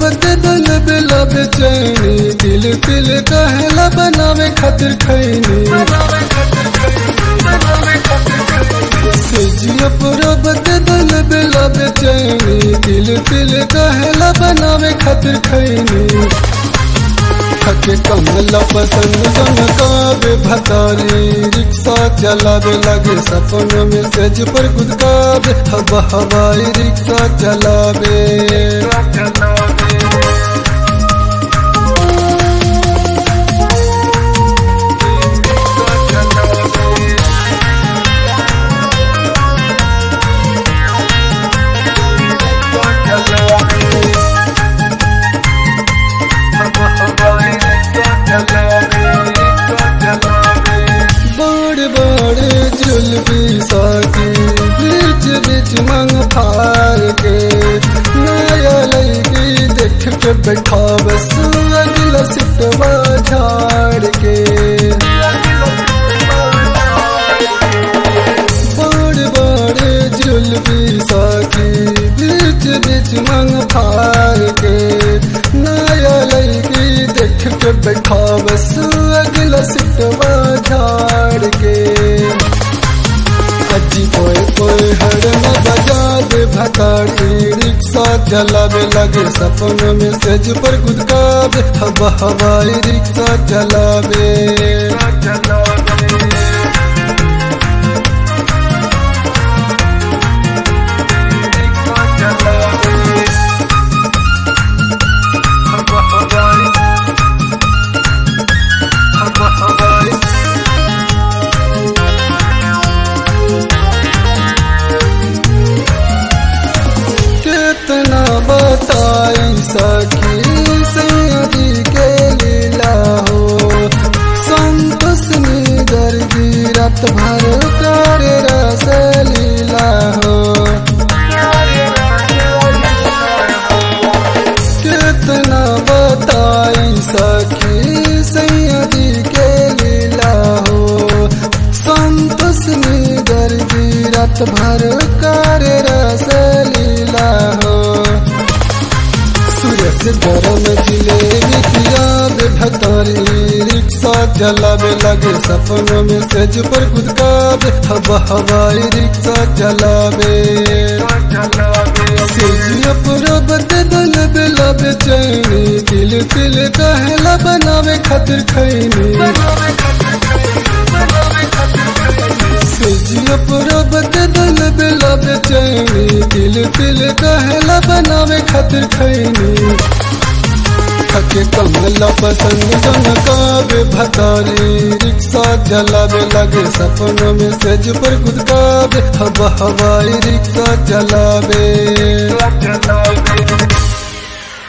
बदे दल बेला बेचैनी दिल तिल कहला बनावे खातिर खैनी सेजिया पूरा बदे दल बेला बेचैनी दिल तिल कहला बनावे खातिर खैनी थके कमला पसंद जनकावे भतारी रिक्शा चलावे लगे सपन में सेज पर गुदकावे हवा हवाई रिक्शा चलावे बड़ बड़ जुलबी साथी बीच बीच मंग फार के नया लगी देख के बैठा बस अगला सिटवा झाड़ के बड़ बड़ जुलबी साथी बीच बीच मंग फार के नया लगी देख के बैठा बस अगला सिटवा झाड़ के अजी कोई कोई हरन बजा दे भताड़ी रिक्शा चलावे लगे सपन में सेज पर गुदकावे हवा हवाई रिक्शा चलावे कितना बताई सखी सैदी के लीला हो संतोष निगर गिरत भर कर रस लीला हो कितना बताई सखी सैदी के लीला हो संतोष निगर गिरत भर कर रस लीला हो सूरज गरम जिलेबी याद भतारी रिक्शा चलावे लगे सपनों में सेज पर गुदकावे हवा हवाई रिक्शा चलावे सेजिया पूरा बदे दल बेला बेचैनी दिल तिल कहला बनावे खातिर खैनी सेजिया पूरा बदे दल बेला बेचैनी दिल तिल कहला बनावे खातिर खैनी थके कमला पसंद जनकावे भतारी रिक्शा चलावे लगे सपनों में सेज पर गुदकावे हवा हवाई रिक्शा चलावे